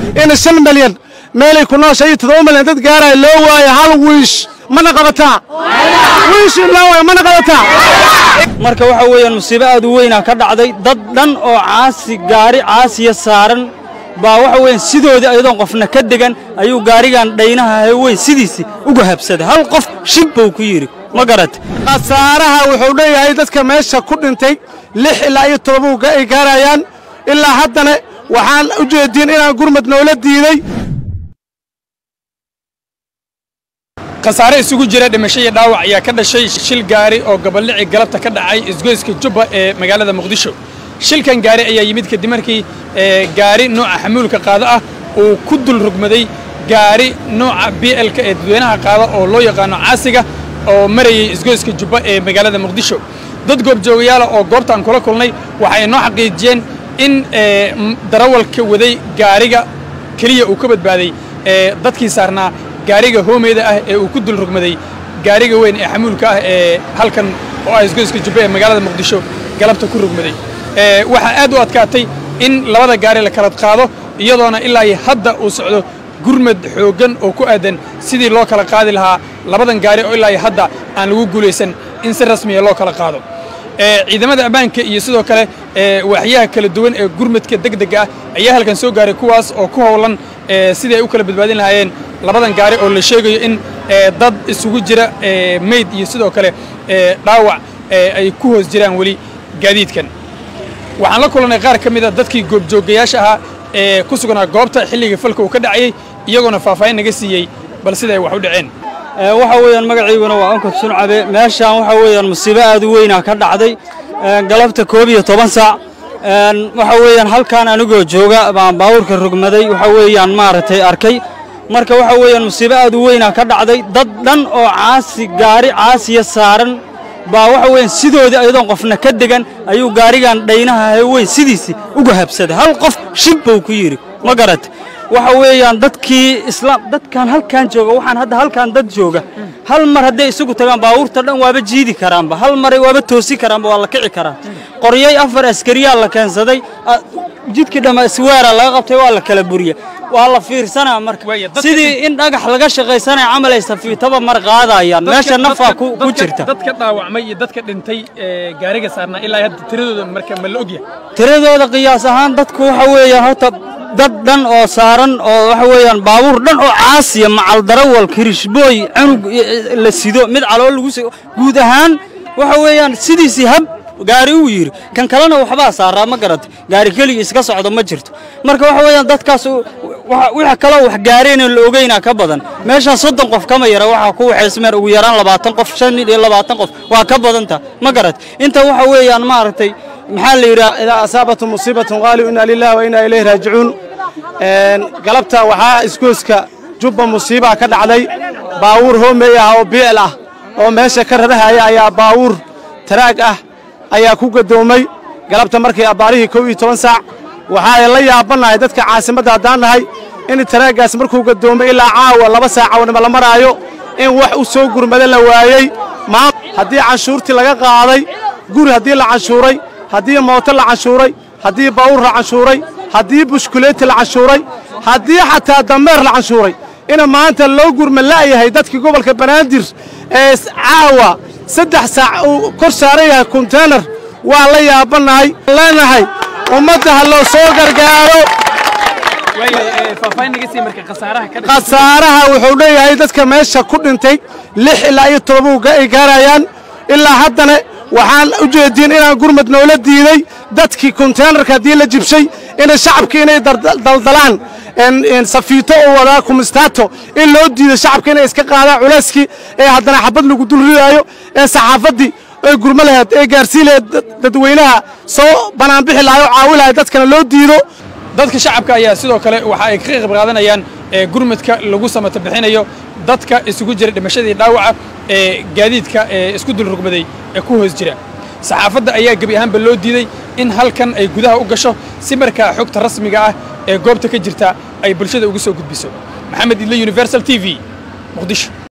in shan milyan meelay ku noosha iyo toddoba milyan dad gaaraya loo waayo hal wiish mana qabataa wiish in loo waayo mana qabataa marka waxa weeyaan musiibo aad u weynaa ka dhacday dad dhan oo caasi gaari caasiya saaran baa waxa weeyaan sidoodii ayadoon qofna ka degan ayuu gaarigan dhaynaha haweyn sidiisii uga habsaday hal qof shib buu ku yidhi ma garat khasaaraha wuxuu leeyahay dadka meesha ku dhintay lix ilaa iyo todoba ay gaarayaan ilaa haddana waxaan u jeediin inaan gurmad noola diiday khasaare isugu jira dhimasho iyo dhaawac ayaa ka dhashay shil gaari oo gobollici galabta ka dhacay isgoyska jubba ee magaalada muqdisho shilkan gaari ayaa yimid kadib markii gaari nooca xamuulka qaado ah uu ku dul rugmaday gaari nooca b lka ee dadweynaha qaada oo loo yaqaano caasiga oo marayay isgoyska jubba ee magaalada muqdisho dad goobjoogayaala oo goobtaan kula kulnay waxay noo xaqiijiyeen in darawalka waday gaariga keliya uu ka badbaaday dadkii saarnaa gaariga hoomeyda ah ee uu ku dul rugmaday gaariga weyn ee xamuulka ah ee halkan oo ah isgoyska jubba ee magaalada muqdisho galabta ku rugmaday waxaa aad u adkaatay in labada gaari la kala qaado iyadoona ilaa iyo hadda uu socdo gurmad xooggan oo ku aadan sidii loo kala qaadi lahaa labadan gaari oo ilaa iyo hadda aan lagu guulaysan in si rasmiya loo kala qaado ciidamada ammaanka iyo sidoo kale waaxyaha kala duwan ee gurmadka degdega ah ayaa halkan soo gaaray kuwaas oo ku howlan sidii ay u kala badbaadin lahaayeen labadan gaari oo la sheegayo in dad isugu jira meyd iyo sidoo kale dhaawac ay ku hoos jiraan weli gaadiidkan waxaan la kulannay qaar ka mid a dadkii goobjoogayaasha ahaa ee ku sugnaa goobta xilligii falka uu ka dhacayey iyagoona faahfaahin naga siiyey bal sida ay wax u dhaceen waxa weeyaan magaciiguna waa onkad suncabe meeshaan waxa weeyaan musiibo aad u weynaa ka dhacday galabta koob iyo toban saac waxa weeyaan halkaan anigoo jooga baan baabuurka rugmaday waxa weeyaan maaragtay arkay marka waxa weeyaan musiibo aad u weynaa ka dhacday dad dhan oo caasi gaari caasiya saaran baa waxa weeyaan sidoodii ayadoon qofna ka degan ayuu gaarigan dhaynaha haweyn sidiisii uga habsaday hal qof shib buu ku yidhi ma garat waxa weeyaan dadkii islaam dadkan halkan jooga waxaan hadda halkan dad jooga hal mar hadday isugu tagaan baabuurta dhan waaba jiidi karaanba hal maray waaba toosi karaanba waa la kici karaa qoryay afar askariyaa la keensaday jidkii dhamma isweera laga qabtay waa la kala buriya waa la fiirsanaa marka sidii in dhagax laga shaqaysanaya camal ay safiitaba mar qaadayaan meesha nafaa ku jirta dadka dhaawacmay iyo dadka dhintay gaariga saarnaa ilaa hadda tiradooda marka ma la ogyahay tiradooda qiyaas ahaan dadku waxa weeyaan horta dad dhan oo saaran oo waxa weeyaan baabuur dhan oo caasiya macal darawal kirishbooy cunug la sido mid caloo lagu sido guud ahaan waxa weeyaan sidiisii hab gaari uu yidhi kan kalena waxbaa saaraa ma garata gaari keligii iska socdo ma jirto marka waxa weeyaan dadkaas wix kaloo wax gaareen la ogeynaa ka badan meeshaan soddon qof kama yara waxaa ku waxaysmeen ugu yaraan labaatan qof shan iyo labaatan qof waa ka badanta ma garat inta waxa weeyaan maaragtay maxaa la yidhaha idaa asaabatum musiibatun qaaluu inna lillahi wa inna ilayhi raajicuun galabta waxaa isgoyska jubba musiibaa ka dhacday baawuur hoomey ah oo bi'el ah oo meesha ka rarahaya ayaa baawuur taraag ah ayaa ku gadoomay galabta markii abbaarihii kow iyo toban saac waxaa la yaabannahay dadka caasimadda haddaan nahay in taraaggaas markuu gadoomay ilaa caawa laba saacawnima la maraayo in wax u soo gurmada la waayey haddii canshuurtii laga qaaday guri haddii la canshuuray haddii mooto la canshuuray haddii baawur la canshuuray haddii bushkuleeti la canshuuray haddii xataa dameer la canshuuray ina maanta loo gurma la'yahay dadkii gobolka banaadir ee caawa saddex saac uu kor saaran yahay konteynar waa la yaabannahay leenahay ummadda ha loo soo gargaaro khasaaraha wuxuu leeyahay dadka meesha ku dhintay lix ilaa iyo todoba ay gaarayaan ilaa haddana waxaan u jeediin inaan gurmad noola diiday dadkii konteynarka haddii la jibshay inay shacabkii inay daldalaan safiito oo wadaa kumistaato in loo diido shacabka inay iska qaadaan culayskii ee haddana xabad lagu dul ridaayo ee saxaafaddii ay gurmo lahayd ee gaarsii lahayd dadweynaha soo banaanbixi lahay oo caawi lahay dadkana loo diido dadka shacabka ayaa sidoo kale waxa ay ka qayb qaadanayaan gurmadka lagu samata bixinayo dadka isugu jira dhimashadii dhaawaca ee gaadiidka ee isku dul rugmaday ee ku hoos jira saxaafadda ayaa gebi ahaanba loo diiday in halkan ay gudaha u gasho si markaa xogta rasmiga ah ee goobta ka jirta ay bulshada ugu soo gudbiso maxamed idle universal t v muqdisho